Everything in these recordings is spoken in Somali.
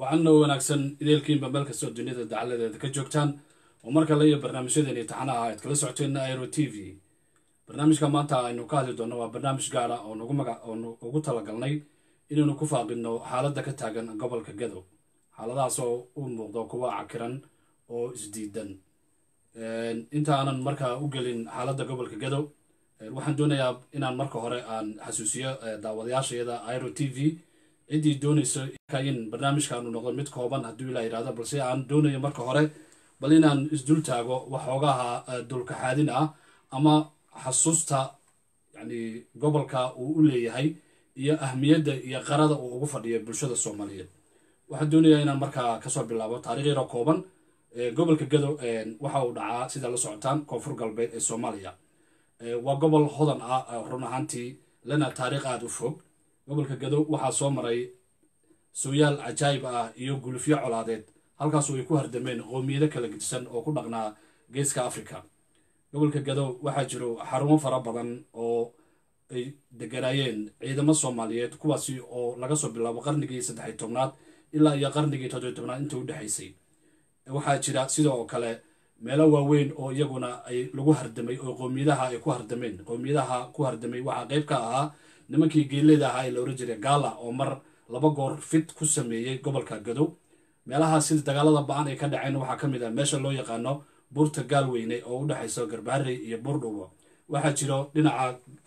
waxaana wanaagsan ideelkiinba meel kastoo duniyada dacaladeeda ka joogtaan oo mar kale iyo barnaamijyadeeni taxanaha aad kala socoteen airo t v barnaamijka maanta aynu ka hadli doonno waa barnaamij gaara oo nagu maga oonu ugu talagalnay inaynu ku faaqidno xaaladda ka taagan gobolka gadow xaaladahaas oo u muuqdo kuwa cakiran oo isdiidan inta aanan markaa u gelin xaaladda gobolka gadow waxaan doonayaa inaan marka hore aan xasuusiyo daawadayaashayada airo t v ciddii doonayso in barnaamijkaanu noqdo mid kooban hadduu ilaa yidhahdo balse aan doonayo marka hore bal inaan isdul taago waxoogaha dulkaxaadin ah ama xasuusta yani gobolka uu u leeyahay iyo ahmiyadda iyo qarada uu ugu fadhiyo bulshada soomaaliyeed waxaan doonayaa inaan markaa kasoo bilaabo taarikh yaro kooban gobolka gadow waxa uu dhacaa sida la socotaan koonfur galbeed ee soomaaliya waa gobol hodan ah run ahaantii lana taariikh aada u fog gobolka gadow waxaa soo maray sooyaal cajaayib ah iyo gulufyo colaadeed halkaasoo ay ku hardameen qoomiyado kala gedisan oo ku dhaqnaa geeska africa gobolka gadow waxaa jiro xarumo fara badan oo ay deganaayeen ciidamo soomaaliyeed kuwaasi oo laga soo bilaabo qarnigii saddexiy tobnaad ilaa iyo qarnigii toddobiy tobnaad inta u dhexaysay waxaa jira sidoo kale meelo waaweyn oo iyaguna ay lagu hardamay oo qoomiyadaha ay ku hardameen qoomiyadaha ku hardamay waxaa qeyb ka ahaa nimankii geeleyda ahaa ee la ohan jiray gaala oo mar laba goor fit ku sameeyey gobolka gadow meelaha sida dagaalada ba-an ay ka dhaceen waxaa ka mid ah meesha loo yaqaano buurta gaalweyne oo u dhexayso garbaharey iyo buurdhubo waxaa jiro dhinaca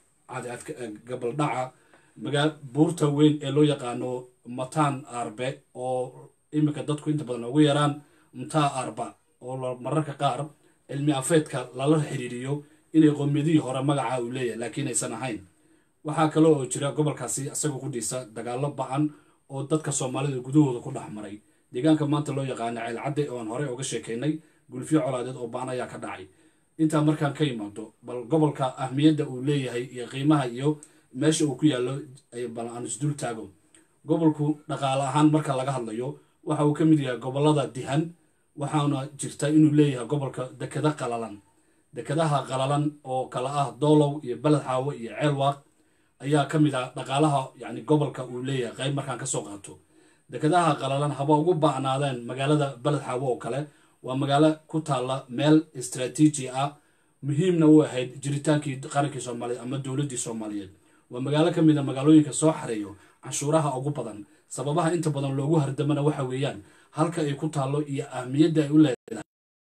gabaldhaca buurta weyn ee loo yaqaano mataan arbe oo iminka dadku inta badan ugu yaraan mtaa arba oo mararka qaar cilmi afeedka lala xiriiriyo inay qoomiyadihii hore magaca uu leeyahay laakiin aysan ahayn waxaa kale oo jira gobolkaasi isaga qudhiisa dagaalo ba-an oo dadka soomaalida gudahooda ku dhex maray deegaanka maanta loo yaqaano ceelcadde oon horey oga sheekaynay gulfyo colaadeed oo ba-an ayaa ka dhacay intaa markaan ka imaado bal gobolka ahmiyadda uu leeyahay iyo qiimaha iyo meesha uu ku yaallo bal aan isdul taago gobolku dhaqaale ahaan marka laga hadlayo waxa uu ka mid yahay gobolada dihan waxaana jirta inuu leeyahay gobolka dekada qalalan dekadaha qalalan oo kala ah doolow iyo beled xaawo iyo ceelwaaq ayaa ka mid ah dhaqaalaha yani gobolka uu leeyahay qayb markaan kasoo qaato dekadaha qalalan haba ugu ba'naadeen magaalada beled xaawo oo kale waa magaalo ku taalla meel istraatiiji ah muhiimna u ahayd jiritaankii qarankii soomaaliyeed ama dowladdii soomaaliyeed waa magaalo ka mid a magaalooyinka soo xareeyo canshuuraha ugu badan sababaha inta badan loogu hardamana waxa weeyaan halka ay ku taallo iyo ahmiyadda ay u leedahay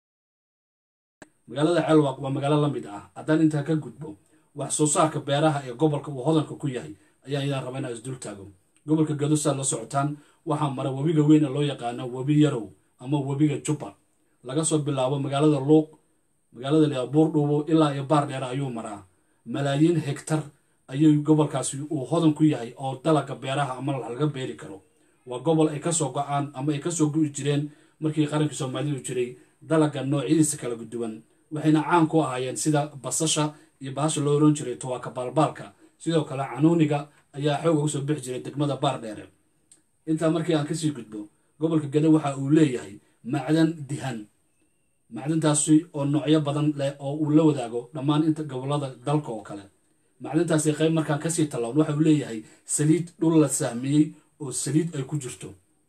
magaalada ceelwaq waa magaalo la mid ah haddaan intaa ka gudbo wax soo saarka beeraha ee gobolka uu hodanka ku yahay ayaa idaan raba inaa isdul taago gobolka gado saa la socotaan waxaa mara webiga weyn ee loo yaqaano webi yarow ama webiga jubba laga soo bilaabo magaalada luuq magaalada la buurdhuubo ilaa iyo baar dheer ayuu maraa malaayiin hegtar ayuu gobolkaasi uu hodan ku yahay oo dalaga beeraha ama laga beeri karo waa gobol ay kasoo go-aan ama ay kasoo gu'i jireen markii qarankii soomaalidu jiray dalaga noocyadiisa kala duwan waxayna caan ku ahaayeen sida basasha iyo bahasha loo oran jiray tuwaaka baalbaalka sidoo kale canuuniga ayaa xoog uga soo bixi jiray degmada baar dheere intaa markii aan kasii gudbo gobolka gado waxa uu leeyahay macdan dihan macdantaasi oo noocyo badan leh oo uu la wadaago dhammaan inta gobolada dalka oo kale macdantaasi qayb markaan kasii tallawn waxa uu leeyahay saliid dhul la sahmiyey oo saliid ay ku jirto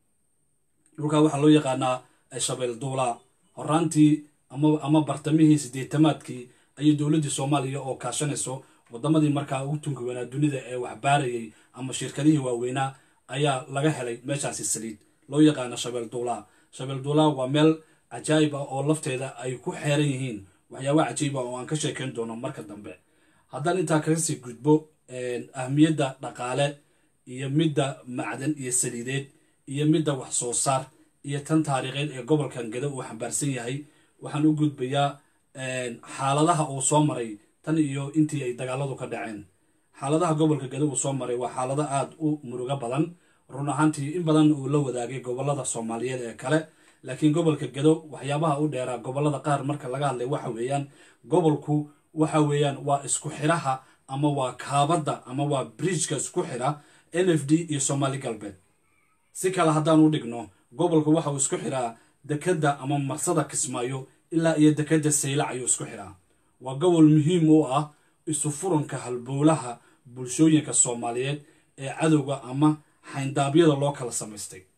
dhulkaa waxaa loo yaqaanaa shabeel duulaa horaantii ama bartamihii sideetamaadkii ayay dowladdii soomaaliya oo kaashanayso wadamadii markaa ugu tunka weynaa dunida ee waxbaarayay ama shirkadihii waaweynaa ayaa laga helay meeshaasi saliid loo yaqaano shabeel duulaa shabeel duulaa waa meel cajaayib ah oo lafteeda ay ku xeeran yihiin waxyaaba cajiib ah oo aan ka sheekayn doono marka dambe haddaan intaa kasii gudbo ahmiyadda dhaqaale iyo midda macdan iyo saliideed iyo midda wax soo saar iyo tan taariikheed ee gobolkan gado uu xambaarsan yahay waxaan u gudbayaa xaaladaha uu soo maray tan iyo intii ay dagaaladu ka dhaceen xaaladaha gobolka gado uu soo maray waa xaalado aada u murugo badan run ahaantii in badan uu la wadaagay gobolada soomaaliyeed ee kale laakiin gobolka gado waxyaabaha u dheeraa gobolada qaar marka laga hadlay waxa weeyaan gobolku waxa weeyaan waa isku xiraha ama waa kaabadda ama waa bridgeka isku xira n f d iyo soomaali galbeed si kale haddaan u dhigno gobolka waxa uu isku xiraa dekadda ama marsada kismaayo ilaa iyo dekadda saylac ayuu isku xiraa waa gobol muhiim u ah isu furanka halbowlaha bulshooyinka soomaaliyeed ee cadowga ama xayndaabyada loo kala samaystay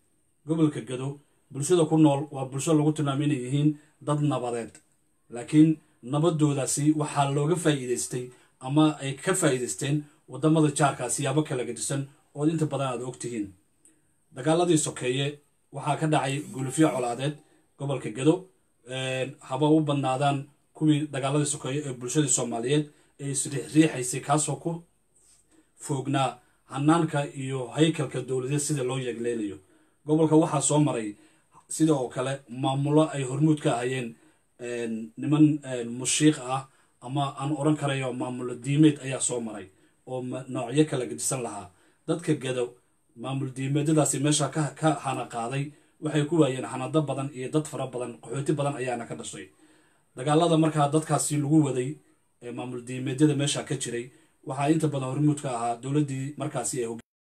gobolka gado bulshada ku nool waa bulsho lagu tilmaamo inay yihiin dad nabadeed laakiin nabadoodaasi waxaa looga faa'iidaystay ama ay ka faa'iidaysteen waddamada jaarkaa siyaabo kala gedisan ood inta badan aad og tihiin dagaaladii sokeeye waxaa ka dhacay gulufyo colaadeed gobolka gado haba u badnaadaan kuwii dagaaladii sokeeye ee bulshadii soomaaliyeed ee isriixriixaysay kaasoo ku foognaa hanaanka iyo haykalka dowladeed sida loo yeegleynayo gobolka waxaa soo maray sida oo kale maamulo ay hormuud ka ahayeen niman mushiiq ah ama aan oran karayo maamulo diimeed ayaa soo maray oo noocyo kala gedisan lahaa dadka gado maamul diimeedyadaasi meesha ka hana qaaday waxay ku waayeen xanado badan iyo dad fara badan qaxooti badan ayaana ka dhashay dagaalada markaa dadkaasi lagu waday ee maamul diimeedyada meesha ka jiray waxaa inta badan hormuud ka ahaa dowladdii markaasi ee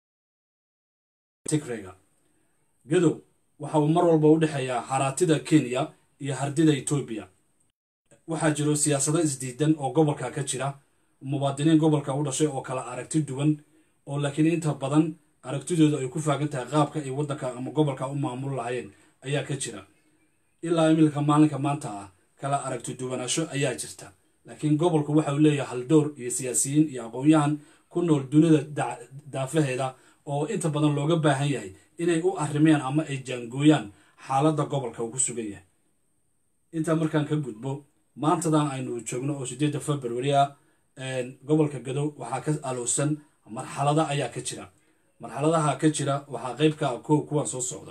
tigrega gadow waxa uu mar walba u dhexeeyaa haraatida kenya iyo hardida etoobiya waxaa jiro siyaasado isdiidan oo gobolka ka jira muwaadiniin gobolka u dhashay oo kala aragti duwan oo laakiin inta badan aragtidoodu ay ku faagan tahay qaabka ay waddanka ama gobolka u maamul lahayeen ayaa ka jira ilaa imilka maalinka maanta ah kala aragti duwanaasho ayaa jirta laakiin gobolku waxa uu leeyahay haldoor iyo siyaasiyiin iyo aqoon-yahan ku nool dunida daafaheeda oo inta badan looga baahan yahay inay u arrimeen ama ay jaangooyaan xaaladda gobolka uu ku sugan yahay intaa markaan ka gudbo maantadan aynu joogno oo sideedda february a gobolka gadow waxaa ka alowsan marxalada ayaa ka jira marxaladaha ka jira waxaa qeyb ka ah kow kuwan soo socda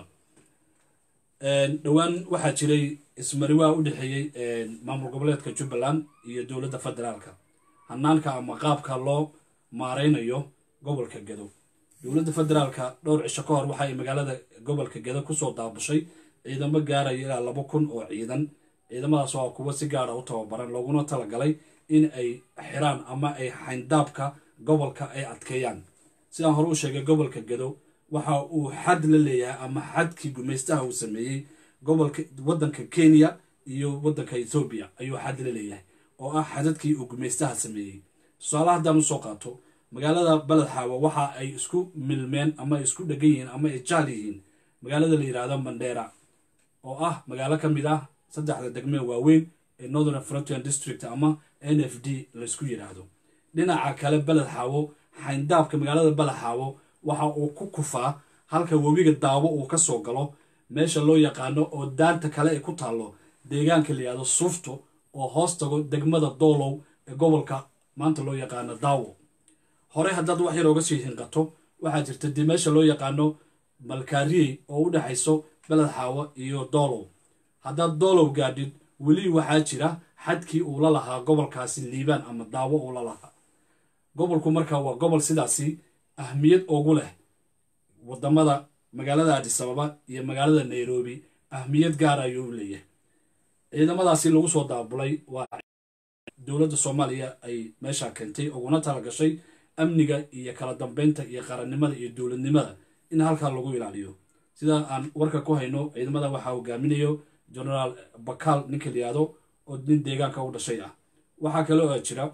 dhowaan waxaa jiray ismariwaa u dhexeeyey maamul goboleedka jubbaland iyo dowladda federaalka hanaanka ama qaabka loo maareynayo gobolka gado dowladda federaalka dhowr cisho ka hor waxaay magaalada gobolka gado kusoo daabushay ciidamo gaaraya ilaa laba kun oo ciidan ciidamadaas waa kuwo si gaara u tababaran looguna talagalay in ay xiraan ama ay xayndaabka gobolka ay adkeeyaan sidaan hore u sheegay gobolka gado waxa uu xad la leeyahay ama xadkii gumaystaha uu sameeyey gobolka waddanka kenya iyo waddanka ethoobiya ayuu xad la leeyahay oo ah xadadkii uu gumaystaha sameeyey tusaale haddaan usoo qaato magaalada baledxaawo waxa ay isku milmeen ama ay isku dhegan yihiin ama ay jaal yihiin magaalada la yidhaahdo mandheera oo ah magaalo ka mid ah saddexda degmee waaweyn ee northern frontier district ama n f d laysku yidhaahdo dhinaca kale beled xaawo xayndaabka magaalada beled xaawo waxa uu ku kufaa halka webiga daawo uu ka soo galo meesha loo yaqaano oo daanta kale ay ku taallo deegaanka la yidhahdo suufto oo hoos tago degmada doolow ee gobolka maanta loo yaqaano daawo hore haddaad wax yar ooga sii hinqato waxaa jirta dee meesha loo yaqaano malkaariyey oo u dhexayso beled xaawo iyo doolow haddaad doolow gaadhid weli waxaa jira xadkii uu la lahaa gobolkaasi liibaan ama daawo uu la lahaa gobolku marka waa gobol sidaasi ahmiyad ugu leh wadamada magaalada adisababa iyo magaalada nairobi ahmiyad gaar ayuu leeyahay ciidamadaasi lagu soo daabulay waa dowladda soomaaliya ay meesha keentay uguna talagashay amniga iyo kala dambeynta iyo qarannimada iyo dowladnimada in halkaa lagu ilaaliyo sida aan warka ku hayno ciidamada waxaa hogaaminayo genaraal bakaal ninka la yihahdo oo nin deegaanka u dhashay ah waxaa kale oo jira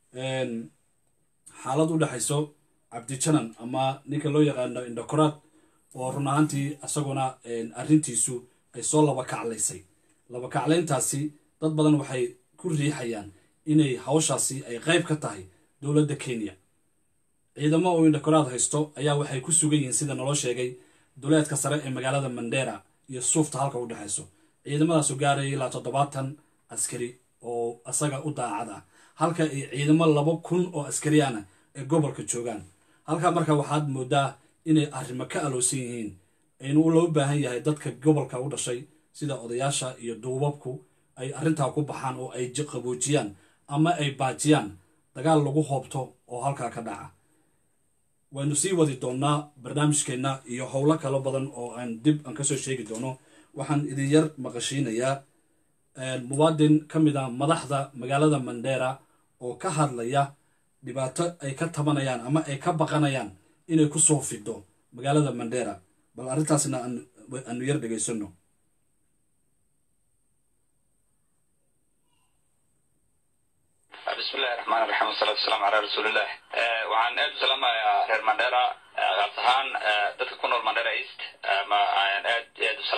xaalad u dhexayso cabdijanan ama ninka loo yaqaano indokoraad oo run ahaantii isaguna arrintiisu ay soo laba kaclaysay laba kaclayntaasi dad badan waxay ku riixayaan inay hawshaasi ay qayb ka tahay dowladda kenya ciidamo uu indokoraad haysto ayaa waxay ku sugan yihiin sida naloo sheegay duleedka sare ee magaalada mandera iyo suufta halka u dhexayso ciidamadaasu gaaraya ilaa toddobaatan askari oo isaga u daacad ah halka ay ciidamo laba kun oo askariyaana ay gobolka joogaan halkaa marka waxaad moodaa inay arrimo ka alowsan yihiin aynu loo baahan yahay dadka gobolka u dhashay sida odayaasha iyo duubabku ay arrintaa ku baxaan oo ay qaboojiyaan ama ay baajiyaan dagaal lagu hoobto oo halkaa ka dhaca waynu sii wadi doonnaa barnaamijkeenna iyo howlo kalo badan oo aan dib aan kasoo sheegi doono waxaan idin yar maqashiinayaa muwaadin ka mid ah madaxda magaalada mandera oo ka hadlaya dhibaato ay ka tabanayaan ama ay ka baqanayaan inay ku soo fido magaalada mandera bal arrintaasna aanu yar dhegaysano bismillahi raxmaan raxiim wasalaatu wasalaamu calaa rasuuliillah waxaan aad u salaamayaa reer mandera qaas ahaan dadka ku nool mandera east ama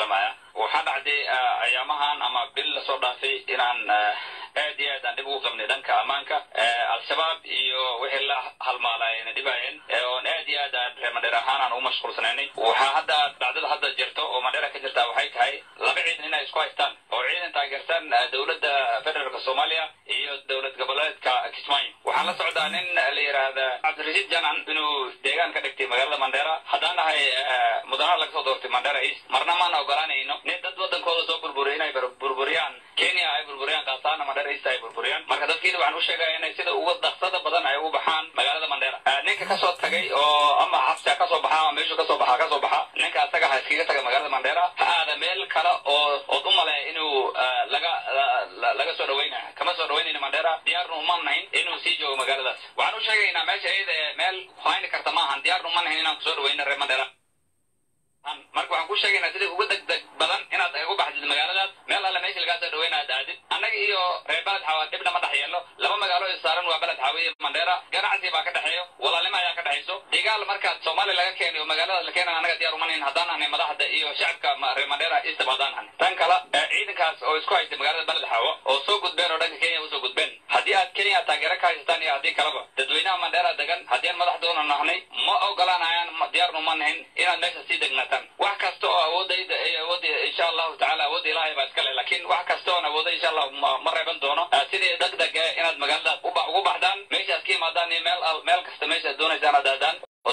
salaamaya waxaa dhacday ayaamahan ama bil lasoo dhaafay inaan aad iyo aad aan dhib ugu qabnay dhanka ammaanka al-shabaab iyo wixii la halmaalayna dhibaayeen oon aad iyo aad aan reer mandheer ahaan aan ugu mashquulsanaynay waxaa hadda dhacdada hadda jirto oo mandheera ka jirta waxay tahay laba ciidan inay isku haystaan oo ciidan taageersan dowladda federaalka soomaaliya iyo dowlad goboleedka kismaayo waxaan la socdaa nin la yidhaahda cabdirashiid janan inuu deegaan ka dhigtay magaalada mandheera haddaan nahay mudanaha laga soo doortay mandheera east marna maana ogolaanayno nin dad wadankooda soo burburiya inay burburiyaan kenya ay burburiyaan kaasaana mandheera east ay burburiyaan marka dadkiina waxaan u sheegaya inay sida uga daqsada badan ay ugu baxaan magaalada mandheera ninka kasoo tagay oo ama xabsi ha kasoo baxa ama meeshuu kasoo baxa kasoo baxa ninka asaga ha iskaga taga magaalada mandheera ha aada meel kale oo ood u maleeya inuu laga laga soo dhaweynaya kama soo dhaweynayna mandheera diyaarna uma nahin inuu sii joogo magaaladaas waxaan u sheegaynaa meesha iyada ee meel hayni karta maahan diyaarna uma nahin inaan kusoo dhaweyna reer mandheera marka waxaan ku sheegaynaa sida uga degdeg badan inaad ugu baxdid magaaladaas meel alle meesha lagaa soo dhaweyna aad aadid annaga iyo reer beled xawa dhibna ma dhex yeelo laba magaalo is saaran waa beled xawa iyo mandheera ganacsi baa ka dhexeeyo walaalnimo ayaa ka dhexayso digaal markaad soomaaliya laga keenayo magaaladaas la keenan annaga diyaar umanayn haddaan ahnay madaxda iyo shacabka reer mandheera istab haddaan ahnay tan kale ciidankaas oo isku haystay magaalada beled xawa oo soo gudbeen oo dhanka kenya usoo gudbeen haddii aad kenya taageero ka haysataan iyo haddii kaleba dadweynaha mandheera degan haddii aan madaxdoona nahnay ma ogolaanayaan diyaarna uma nahin inaad meesha sii degnataan wax kasta oo awoodayda awoodda insha allahu tacala awoodda ilaahay baa iskale laakiin wax kasta oon awooda insha allah ma reeban doono sidii degdeg inaad magaaladaas ugu baxdaan meeshaas ka yimaadaan iyo meel meel kasta meeshaad doonaysaan aad aadaan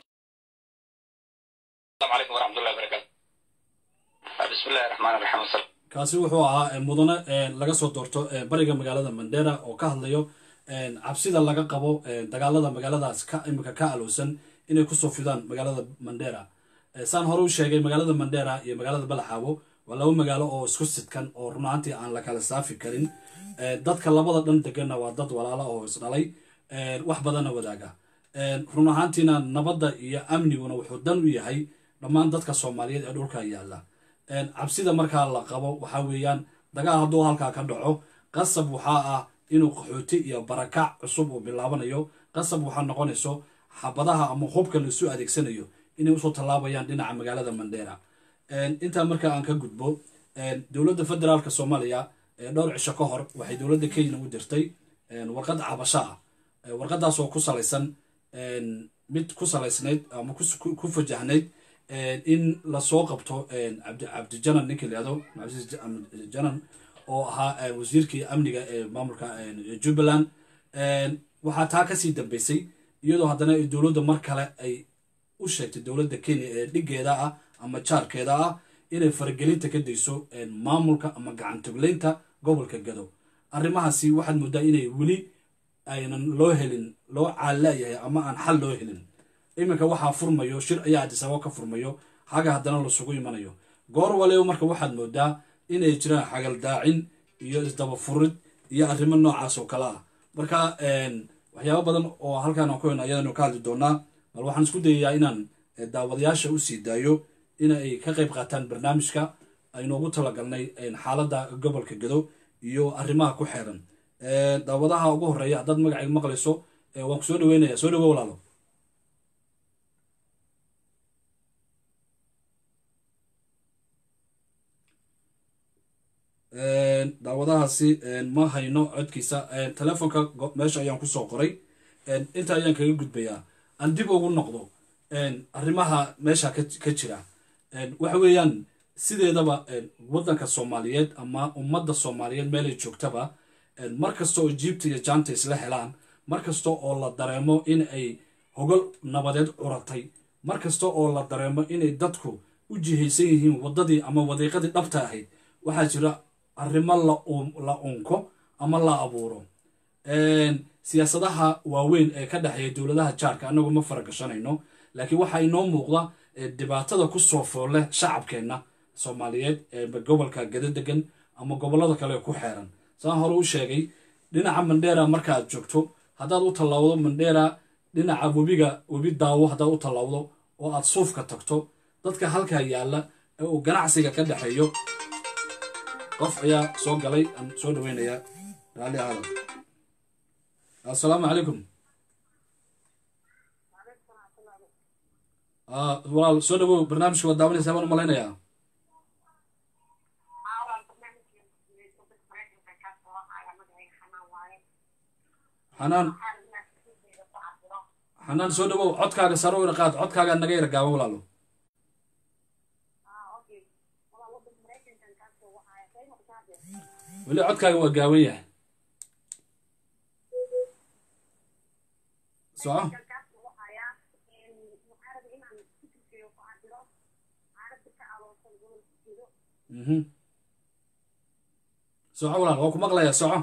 السلام عليكم ورحمة الله وبركاته بسم الله الرحمن الرحيم والسلام kaasi wuxuu ahaa mudane laga soo doorto bariga magaalada mandera oo ka hadlayo cabsida laga qabo dagaalada magaaladaas ka imika ka alowsan inay kusoo fidaan magaalada mandera saan hore u sheegay magaalada mandera iyo magaalada balaxaawo waa laba magaalo oo isku sidkan oo run ahaantii aan la kala saafi karin dadka labada dhan deganna waa dad walaala oo isdhalay wax badanna wadaaga run ahaantiina nabadda iyo amniguna wuxuu dan u yahay dhammaan dadka soomaaliyeed ee dhulka yaalla cabsida markaa la qabo waxaa weeyaan dagaal hadduu halkaa ka dhaco qasab waxaa ah inuu qaxooti iyo barakac cusub uu bilaabanayo qasab waxaa noqonayso xabadaha ama hubka laisu adeegsanayo inay usoo tallaabayaan dhinaca magaalada mandera intaa markaa aan ka gudbo dowladda federaalka soomaaliya dhowr cisho ka hor waxay dowladda kenya u dirtay warqad cabasho ah warqadaas oo ku salaysan mid ku salaysnayd ama ku fajahnayd in lasoo qabto cabdijanan ninkii layado janan oo ahaa wasiirkii amniga ee maamulka jubbaland waxaa taa kasii dambeysay iyadoo haddana dowladda mar kale ay u sheegtay dowladda kenya ee dhigeeda ah ama jaarkeeda ah inay faragelinta ka dayso maamulka ama gacantogleynta gobolka gado arrimahaasi waxaad moodaa inay weli aynan loo helin loo caallaayahay ama aan xal loo helin iminka waxaa furmayo shir ayaa adisababo ka furmayo xaga haddana lasugu imanayo goor waliba marka waxaad moodaa inay jiraan xagaldaacin iyo isdaba furid iyo arrimo noocaas oo kale ah marka waxyaaba badan oo halkaan aan ku hen ayadanu ka hadli doonaa bal waxaan isku dayayaa inaan daawadayaasha u sii daayo in ay ka qayb qaataan barnaamijka aynoogu talagalnay xaaladda gobolka gado iyo arrimaha ku xeeran daawadaha ugu horeeya haddaad magacayga maqlayso waan ku soo dhaweynaya soo dhawo walaalo daawadahaasi ma hayno codkiisa telefoonka meesha ayaan kusoo qoray inta ayaan kaga gudbayaa aan dib ugu noqdo arrimaha meesha ka jira waxa weeyaan sideedaba waddanka soomaaliyeed ama ummadda soomaaliyeed meelay joogtaba mar kasta oo jiibta iyo jaanta isla helaan mar kasta oo la dareemo in ay hogol nabadeed curatay mar kasta oo la dareemo inay dadku u jihaysan yihiin waddadii ama wadiiqadii dhabta ahayd waxaa jira arrimo la unko ama la abuuro siyaasadaha waaweyn ee ka dhexeeya dowladaha jaarka annagu ma faragashanayno laakiin waxaa inoo muuqda dhibaatada ku soo foolle shacabkeenna soomaaliyeed ee gobolka gado degan ama gobollada kale ku xeeran saan hore u sheegay dhinaca mandheera markaaad joogto haddaad u tallaawdo mandheera dhinaca webiga webi daawo haddaad u tallaawdo oo aad suufka tagto dadka halkaa yaalla ee uu ganacsiga ka dhexeeyo qof ayaa soo galay aan soo dhaweynayaa raalli aada assalaamu calaykum walaal soo dhawow barnaamijka waad daawanaysaa baan u malaynayaa xanaan xanaan soo dhawow codkaaga saro ina qaad codkaaga naga yara gaaban walaalo weli codkaaga waa gaaban yahay soco mhm soco walaal waa ku maqlayaa soco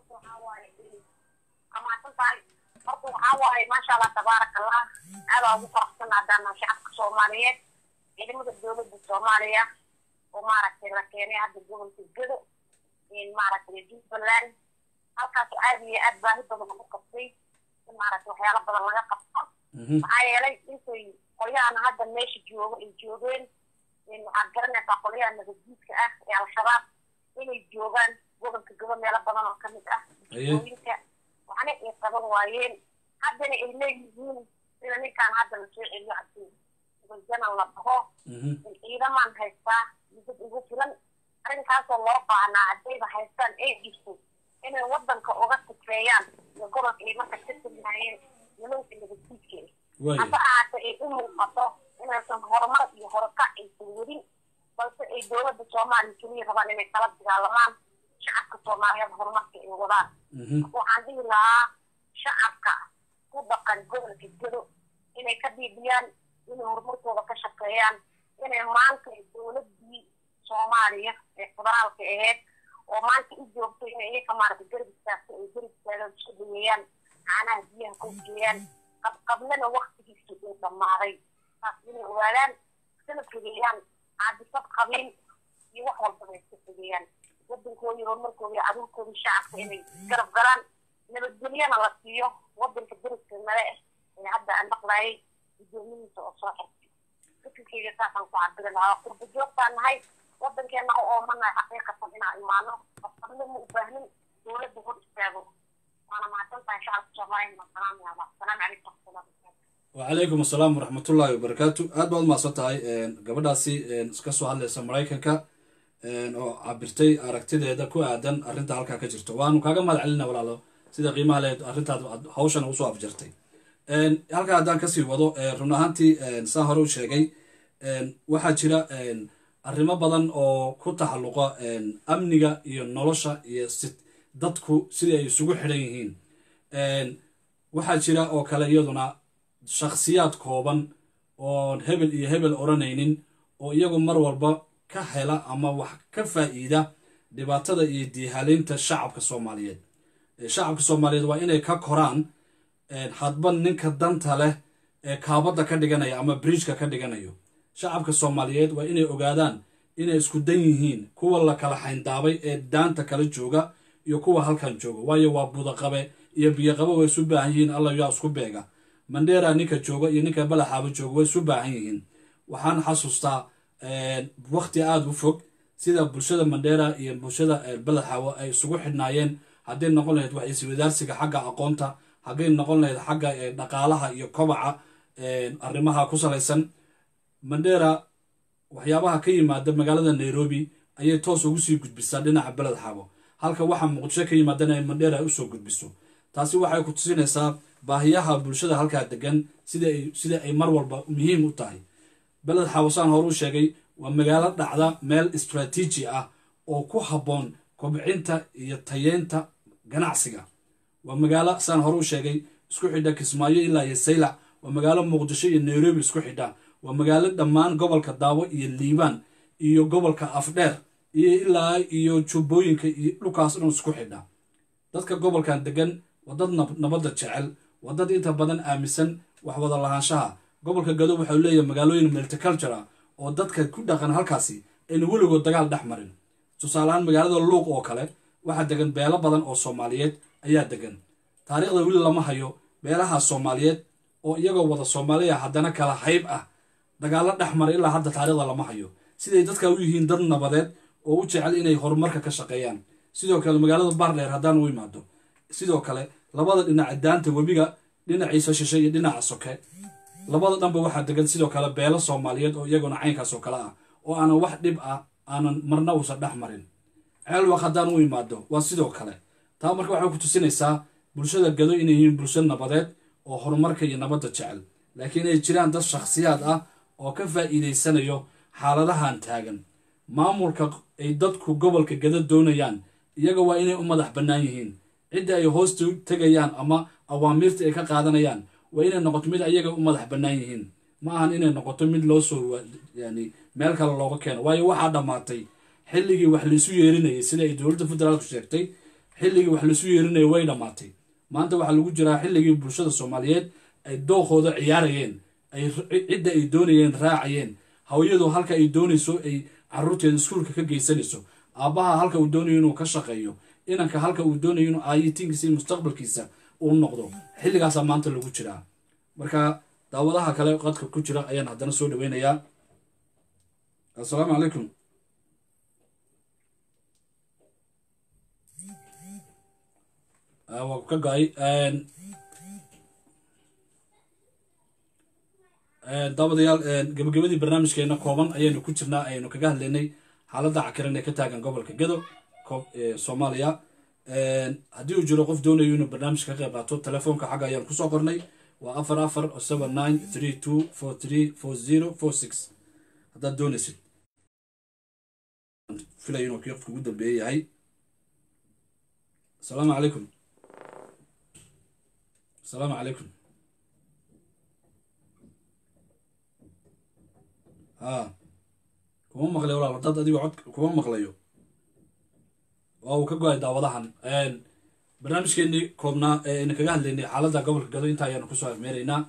horta waxaa waaye maasha allah tabaaraka allah aadaa ugu faraxsan haddana shacabka soomaaliyeed ciidamada dowladda soomaaliya oo maaragtay la keenay hadda gobolka gedo maaragtay jubbaland halkaas aad iyo aad baahi badan lagu qabtay in maaragtay waxyaalo badan laga qabto mhm maxaa yeelay intay qolyahan hadda meesha joogo ay joogeen waxaad garanaysaa qolyaha nabaddiidka ah ee al-shabaab inay joogaan gobolka gabo meelo badan oo kamid ah Aye. dooyinka waxna ay qaban waayeen haddana ay leeyihiin sida ninkaan hadda lasoo celiyo cabdi janan la dhaho mhm ciidamaan haystaa mudad ugu filan arrinkaasoo loo baahnaa haddayba haystaan ay jirto inay wadanka uga sifeeyaan iyo gobolka ay marka ka tegnaayeen nimanka nabaddiidka ah waaya hase ahaatee ay u muuqato inaysan horumar iyo horukac aysan wadin balse ay dowladda soomaaliya keliya rabaan inay kala dagaalamaan shacabka soomaaliyeed horumarka ay wadaan mhm waxaan dhihi lahaa shacabka ku dhaqan gobolka gedo inay ka dhiibiyaan inay horumarkooda ka shaqeeyaan inay maanta dowladdii soomaaliya ee federaalka ahayd oo maanta u joogto inay iyaga maaragta garab istaagto ay garab istaagaan isku dhaweeyaan caanaha biyaha ku geeyaan qabqablana waktigiisa uu dhammaaday taas inay ogaadaan iskana fogeeyaan caadifad qabiil iyo wax walbaba iska fogeeyaan wadankoodii horumarkooda iyo caruurkoodii shacabka inay garab galaan nabadgelyana la siiyo wadanka deriska nale ah ee hadda aan maqlaayay guddoomiyihiisa oo soo xirtay fikirkeyga saasaan ku cabiri lahaa qurba joogtaan nahay wadankeena oo oomanahay xaqiiqatan inaan imaano qabqablo ma u baahnin dowladda hor istaago waana mahadsantahay shacabka soomaaliya maasalaam yaaba asalaamu calaykum waraxmatullahi wabarakaatu wacalaykum asalaam waraxmatullaahi wabarakaatu aad baad umahadsan tahay gabadhaasi iska soo hadlaysa maraykanka oo cabirtay aragtideeda ku aadan arrinta halkaa ka jirto waanu kaaga mahad celina walaalo sida qiimaha leed arrintaad aad hawshan usoo afjartay halkaa haddaan kasii wado run ahaantii saan hore u sheegay waxaa jira arrimo badan oo ku taxalluqa amniga iyo nolosha iyo si dadku sidai ay isugu xidhan yihiin waxaa jira oo kale iyaduna shakhsiyaad kooban oon hebel iyo hebel odhanaynin oo iyagu mar walba ka hela ama wax ka faa'iida dhibaatada iyo diihaleynta shacabka soomaaliyeed shacabka soomaaliyeed waa inay ka koraan hadba ninka danta leh ee kaabadda ka dhiganaya ama bridgeka ka dhiganayo shacabka soomaaliyeed waa inay ogaadaan inay isku dan yihiin kuwa la kala xayndaabay ee daanta kala jooga iyo kuwa halkan jooga waayo waa budaqabe iyo biyoqabe way isu baahan yihiin alla yaa isku beega mandheera ninka jooga iyo ninka balaxaaba jooga way isu baahan yihiin waxaan xasuustaa wakti aada u fog sida bulshada mandheera iyo bulshada balaxaawo ay isugu xidhnaayeen hadday noqon lahayd wax iswadaarsiga xagga aqoonta hadday noqon lahayd xagga dhaqaalaha iyo kobaca arrimaha ku salaysan mandheera waxyaabaha ka yimaada magaalada nairobi ayay toos ugu sii gudbisaa dhinaca beled xaabo halka waxa muqdisho ka yimaadana ay mandheera ay usoo gudbiso taasi waxay ku tusinaysaa baahiyaha bulshada halkaa degan sida ay mar walba muhiim u tahay beled xaabo saan hore u sheegay waa magaalo dhacda meel istraatiiji ah oo ku habboon kobcinta iyo tayeynta ganacsiga waa magaalo saan hore u sheegay isku xidha kismaayo ilaa iyo saylac waa magaalo muqdisho iyo nairobi isku xidha waa magaalo dhammaan gobolka daawo iyo liibaan iyo gobolka afdheer iyo ilaa iyo jubbooyinka iyo dhulkaas dhan isku xidha dadka gobolkan degan waa dad nabadda jecel waa dad inta badan aaminsan wax wada lahaanshaha gobolka gado waxau leeyahay magaalooyin multiculture ah oo dadka ku dhaqan halkaasi ayna weligood dagaal dhex marin tusaaleahaan magaalada luuq oo kale waxaa degan beelo badan oo soomaaliyeed ayaa degan taariikhda weli lama hayo beelaha soomaaliyeed oo iyagoo wada soomaaliya haddana kala hayb ah dagaallo dhex mara ilaa hadda taariikhda lama hayo siday dadka u yihiin dad nabadeed oo u jecel inay horumarka ka shaqeeyaan sidoo kale magaalada baardheer haddaan u imaado sidoo kale labada dhinaca daanta webiga dhinaciisa shishe iyo dhinaca soke labada dhanba waxaa degan sidoo kale beelo soomaaliyeed oo iyaguna caynkaas oo kale ah oo aanan wax dhib ah aanan marna uusan dhex marin ceelwaq haddaan u imaado waa sidoo kale taa marka waxay ku tusinaysaa bulshada gado inay yihiin bulsho nabadeed oo horumarka iyo nabadda jecel laakiin ay jiraan dad shakhsiyaad ah oo ka faa'iidaysanayo xaaladahan taagan maamulka ay dadku gobolka gado doonayaan iyaga waa inay u madax bannaan yihiin cidda ay hoosta tegayaan ama awaamiirta ay ka qaadanayaan waa inay noqoto mid ayaga u madax bannaan yihiin ma ahan inay noqoto mid loo soo yani meel kale looga keeno waayo waxaa dhammaatay xilligii wax laisu yeerinayay sida ay dowladda federaalku sheegtay xilligii wax laisu yeerinayay way dhammaatay maanta waxaa lagu jiraa xilligii bulshada soomaaliyeed ay dookooda ciyaarayeen ay cidda ay doonayeen raacayeen hawiyadu halka ay doonayso ay caruurteeda iskuulka ka geysanayso aabbaha halka uu doonayo inuu ka shaqeeyo inanka halka uu doonayo inuu aayitiinkiisa iyo mustaqbalkiisa uu noqdo xilligaasaa maanta lagu jiraa marka daawadaha kale qadka ku jira ayaan haddana soo dhaweynayaa assalaamu calaykum waa ka go-ay daawadayaal gabagabadii barnaamijkeena kooban ayaynu ku jirnaa ayaynu kaga hadlaynay xaaladda cakiran ee ka taagan gobolka gado soomaaliya haddii uu jiro qof doonayo inuu barnaamij ka qayb qaato telefoonka xagga ayaan kusoo qornay waa afar afar seven nine three two four three four zero four six haddaad doonaysid filay inuu kii qofka ugu dambeeye yahay asalaamu calaykum asalaamu calaykum ha kuma maqlayo walaal haddaad adigo cod kuma maqlayo waa uu ka go-ay daawadahan barnaamijkeenii koobnaa ee ayna kaga hadlaynay xaaladda gobolka gado intaa ayaanu kusoo afmeeraynaa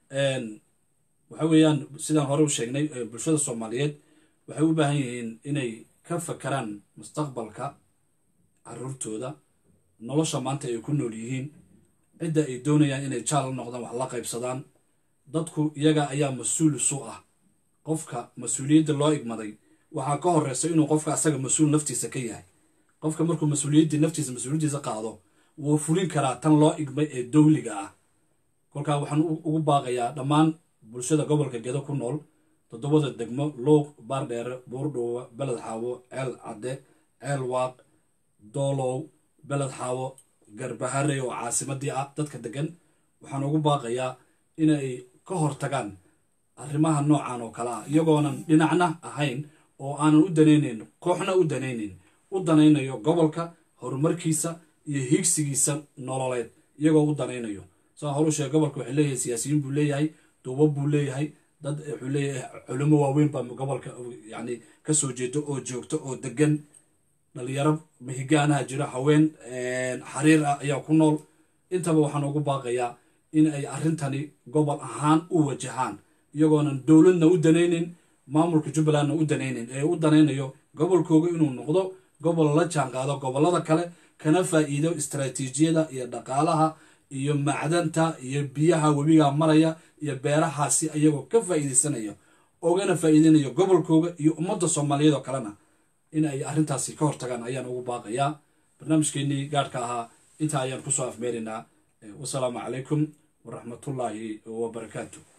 waxa weeyaan sidaan hore u sheegnay bulshada soomaaliyeed waxay u baahan yihiin inay ka fakaraan mustaqbalka caruurtooda nolosha maanta ay ku nool yihiin cidda ay doonayaan inay jaal la noqdaan wax la qaybsadaan dadku iyaga ayaa mas-uul isu ah qofka mas-uuliyadda loo igmaday waxaa ka horeysa inuu qofka asaga mas-uul naftiisa ka yahay qofka markuu mas-uuliyaddii naftiisa mas-uuliyaddiisa qaado wuu fulin karaa tan loo igmay ee dowliga ah kolkaa waxaan ugu baaqayaa dhammaan bulshada gobolka gedo ku nool toddobada degmo luuq baardheere buurdhuuba beled xaawo ceel cadde ceel waaq doolow beled xaawo garbahare oo caasimadii ah dadka degan waxaan ugu baaqayaa inay ka hortagaan arrimaha noocan oo kale ah iyagoonan dhinacna ahayn oo aanan u danaynayn kooxna u danaynayn u danaynayo gobolka horumarkiisa iyo higsigiisa nololeed iyagoo u danaynayo saa horu sheeg gobolka waxay leeyahay siyaasiyiin buu leeyahay duubab buu leeyahay dad wuxuu leeyahay culimo waaweyn baa gobolka yacni kasoo jeedo oo joogto oo degan dhalinyaro mahigaanaha jira haween xariir ah ayaa ku nool intaba waxaan ugu baaqayaa in ay arrintani gobol ahaan u wajahaan iyagoonan dowladna u danaynin maamulka jubbalandna u danaynin ee u danaynayo gobolkooga inuu noqdo gobol la jaanqaado gobollada kale kana faa'iido istaraatiijiyada iyo dhaqaalaha iyo macdanta iyo biyaha webiga maraya iyo beerahaasi ayagoo ka faa'iidaysanaya ogana faa'iideynayo gobolkooga iyo ummadda soomaaliyeed oo kalena in ay arrintaasi ka hortagaan ayaan ugu baaqayaa barnaamijkeenii gaadhka ahaa intaa ayaan kusoo afmeeraynaa wasalaamu calaykum waraxmatullaahi wabarakaatu